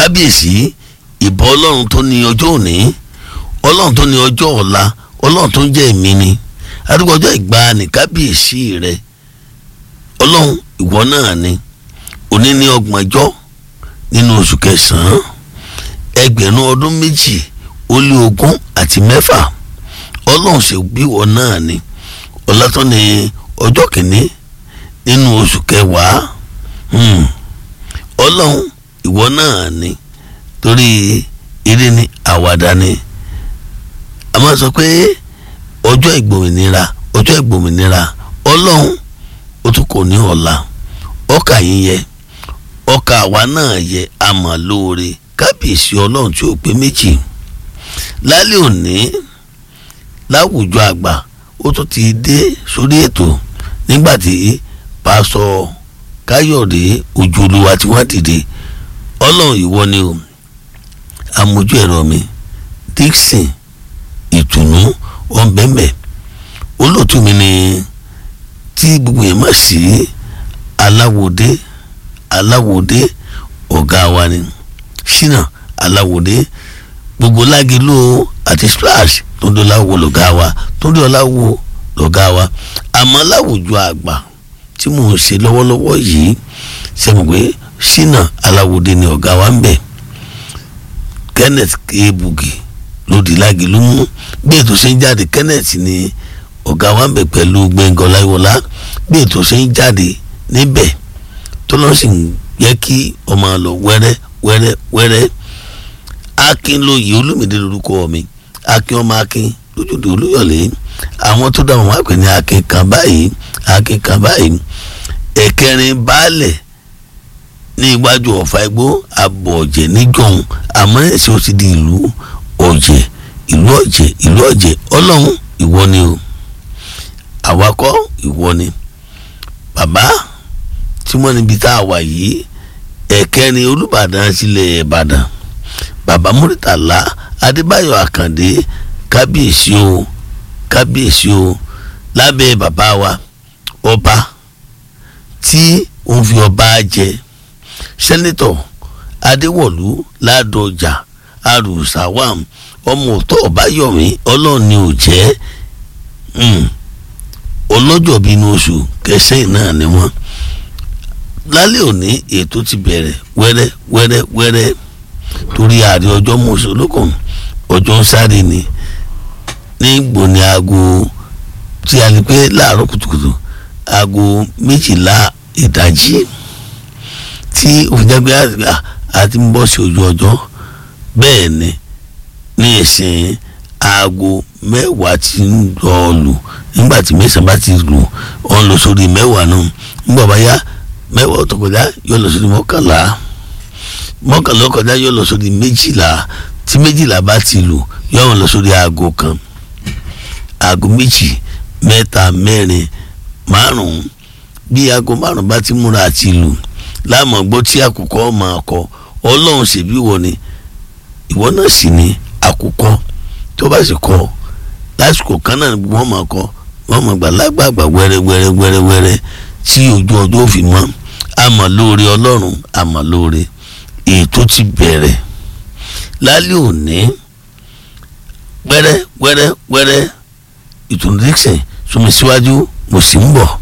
kábíyèsí ìbọn ọlọ́run tó ní ọjọ́ òní ọlọ́run tó ní ọjọ́ ọ̀la ọlọ́run tó ń jẹ́ èmi ni arúgbó ọjọ́ ìgbàanì kábíyèsí rẹ ọlọ́run ìwọ náà ni òní ní ọgbọ̀njọ́ nínú oṣù kẹsàn-án ẹgbẹ̀rún ọdún méjì ó lé ogún àti mẹ́fà ọlọ́run ṣe bíwọ náà ni ọ̀la tó ní ọjọ́ kìíní nínú oṣù kẹwàá ọlọ́run ìwọ náà ni torí eré ni àwàdà ni a máa sọ pé ọjọ́ ìgbòmìnira ọjọ́ ìgbòmìnira ọlọ́run ó tún kò ní ọ̀la ọkà yín yẹ ọkà àwa náà yẹ àmọ́ lóore kábíyèsí ọlọ́run tí ó pé méjì lálẹ́ òní láwùjọ àgbà ó tún ti dé sórí ètò nígbà tí pásọ káyọ̀dé ojú olúwa tí wọ́n dìde ọlọ́run ìwọ ni o amójú ẹ̀rọ mi dixon ìtùnú ọ̀nbẹ̀mẹ̀ olóòtú mi ni tí gbogbo yẹn mọ̀ sí aláwòdé aláwòdé ọ̀gá wa ni ṣínà aláwòdé gbogbo lágìlú àti splash tó ń dọ́láwò lọ́gá wa tó ń dọ́láwò lọ́gá wa àmọ́ láwùjọ àgbà tí mò ń ṣe lọ́wọ́lọ́wọ́ yìí ṣe mọ̀ pé ṣínà aláwòdé ni ọ̀gá wa ń bẹ̀ kenneth ebugi lòdì lágìlú mú bí ètò ṣe ń jáde kenneth ni ọ̀gá wa ń bẹ̀ pẹ̀lú gbẹ̀ngàn láyọ̀lá bí ètò ṣe ń jáde níbẹ̀ tó lọ́ sì ń yẹ kí ọmọ lọ wẹ́rẹ́ wẹ́rẹ́ wẹ́rẹ́ akin lóye olúmídé lórúkọ mi akin ọmọ akin lójúde olúyọ̀lé àwọn tó dá wọn wá pè ní akin kan báyìí akin kan báyìí ẹ̀kẹrin baálẹ̀ ní iwájú ọ̀fà igbó abọ̀ ọ̀jẹ̀ níjọ̀hún àmọ́ ẹ̀sìn ó ti di ìlú ọ̀jẹ̀ ìlú ọ̀jẹ̀ ìlú ọ̀jẹ̀ ọlọ́run ìwọ ni o àwakọ̀ ìwọ ni bàbá tí wọ́n níbi tá a wà yìí ẹ̀kẹrin olùbàdàn sílẹ̀ ìbàdàn bàbá múrítàlá adébáyọ̀ àkàndé kábíyèsí o kábíyèsí o lábẹ́ bàbá wa ọba tí òun fi ọba jẹ sẹ́nitọ̀ adéwọ̀lú ládọjà arùsàwàm ọmọ òtọ́ ọbáyọ̀mí ọlọ́run ni ò jẹ́ ọlọ́jọ́ bíi inú oṣù kẹsàn-án náà ni wọ́n lálẹ́ òní ètò ti bẹ̀rẹ̀ wẹ́rẹ́ wẹ́rẹ́ wẹ́rẹ́ torí ààrẹ ọjọ́ mọ̀sálókàn ọjọ́ ń sáré ni ní gbòní aago tí a lè pé láàárọ̀ kùtùkùtù aago méjìlá ìdájí tí òfìjágbé àti ń bọ́ sí ojú ọjọ́ bẹ́ẹ̀ ni ní ìsìn aago mẹ́wàá ti ń lọ lù nígbà tí mẹ́sàn-án bá ti lù ọ́n lọ sórí mẹ́wàá náà nígbà bá yá mẹ́wàá tó kọjá yóò lọ sórí mọ́kànlá mọ́kànlá kọjá yóò lọ sórí méjìlá tí méjìlá bá ti lù yóò lọ sórí aago kan aago méjì mẹ́ta mẹ́rin márùn-ún bí aago márùn-ún bá ti múra àti lù láàmú gbọ́ tí àkùkọ máa kọ ọlọ́run ṣèbí wọ ni ìwọ náà sì ni àkùkọ tó bá sì kọ lásìkò kan náà wọ́n máa kọ wọ́n máa gbà lágbàgbà wẹ́rẹ́ wẹ́rẹ́ wẹ́rẹ́ wẹ́rẹ́ tí ojú ọjọ́ fi mọ́ àmọ́ lóore ọlọ́run àmọ́ lóore ètò ti bẹ̀rẹ̀ lálẹ́ òní wẹ́rẹ́ wẹ́rẹ́ wẹ́rẹ́ ìtùnú dixon súnmi síwájú mo sì ń bọ̀.